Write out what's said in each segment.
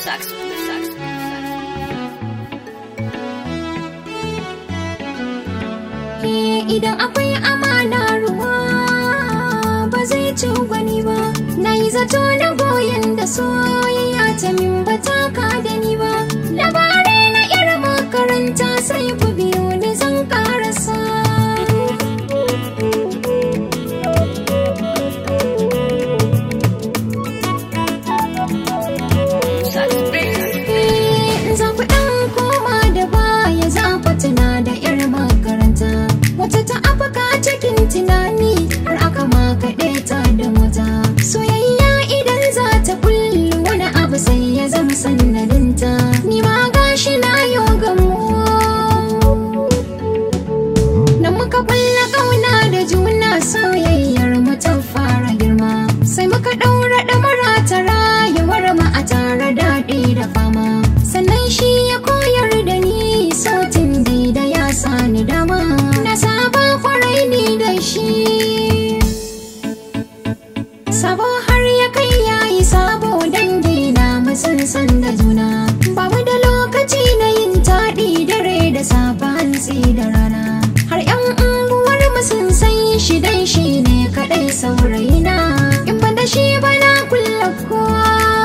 Sax, sax, sax. Eh, idan akwai amana ruwa ba zai ci gwani ba na yi zato na goyon da soyayya ta min ba ta ka da ni ba labarai na irin makaranta sai ku biyo ni zan karasa Sax, Eh, za ku ɗan koma da baya za ku tuna da 'yar makaranta wata ta afaka cikin tunani har aka makaɗe ta da mota soyayya idan za ta kullu wani abu sai ya zama sannadinta ni ma gashi na yo gamo da muka kulla kauna da juna soyayyar mu ta fara girma sai muka ɗaura ɗamara ta rayuwar mu a tare daɗi da fama sannan shi ya koyar da ni sautin da ya sani dama na saba kwarai ni da shi sabo har ya kai yayi sabo dangi na sun san da juna ba mu da lokaci na yin taɗi dare da safa hantsi da rana har yan unguwar mu sun san shi dan shi ne kaɗai saurayina in ban da shi ba na kulla kowa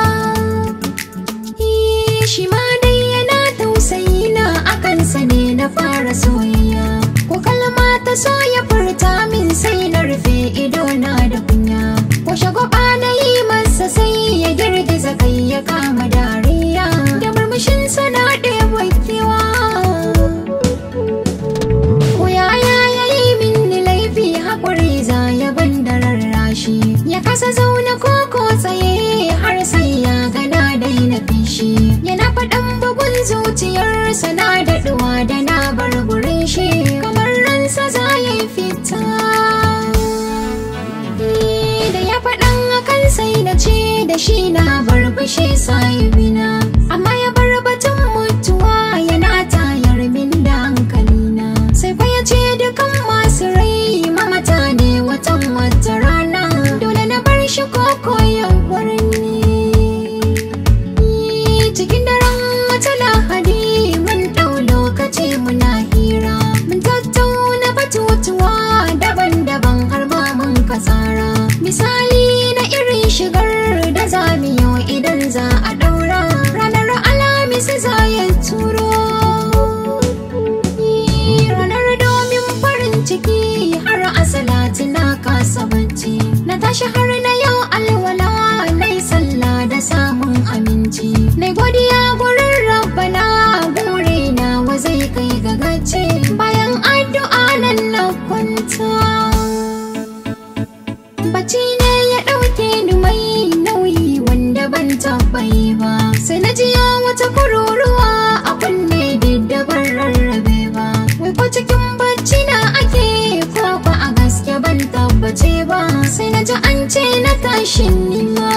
Eh, shi ma dai yana tausayi na akan sa ne na fara soyayya ko kalma ta so ya furta min sai na rufe ido na da kunya ko shagwaba na yi masa sai ya girgiza kai ya kama dariya da murmushin sana ɗaya kewa ko yaya ya yi min laifi haƙuri za ya ban da rarrashi ya kasa zaune ko ko tsaye har sai ya gana daina fishi yana faɗan bugun zuciyarsa na daɗuwa da na bar gurin shi kamar ransa za ya yi fita Eh, da ya faɗan akan sai na ce da shi na bar fushi sahibina amma ya bar batun mutuwa yana tayar min da hankalina sai fa ya ce dukan masu rai mamata ne watan wata rana dole na bar shi koko ya bar ni cikin daren wata lahadi mun ɗau lokaci muna hira mun tattauna batutuwa daban-daban har ma mun kasara misali na irin shigar da za mu yi idan za a ɗaura ranar alhamis za ya turo ranar domin farin ciki har asalati na kasa bacci na tashi har na yau alwala na yi sallah da samun aminci na godiya gurin rabbana buri na wa zai kai ga gaci bayan addu'a nan na kwanta bacci ne ya ɗauke ni mai nauyi wanda ban tabbai ba sai na jiya wata kururuwa a kunne da ban rarrabe ba wai ko cikin bacci na ake ko ba a gaske ban tabbace ba sai na ji an ce na tashin nima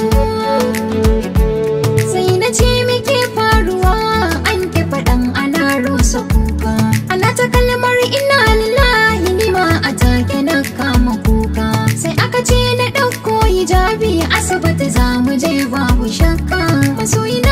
sai na ce muke faruwa an ki faɗan ana rusa kuka ana ta kalmar ina lillahi nima a take na kama kuka sai aka ce na ɗauko hijabi asibiti za mu je babu shakka masoyi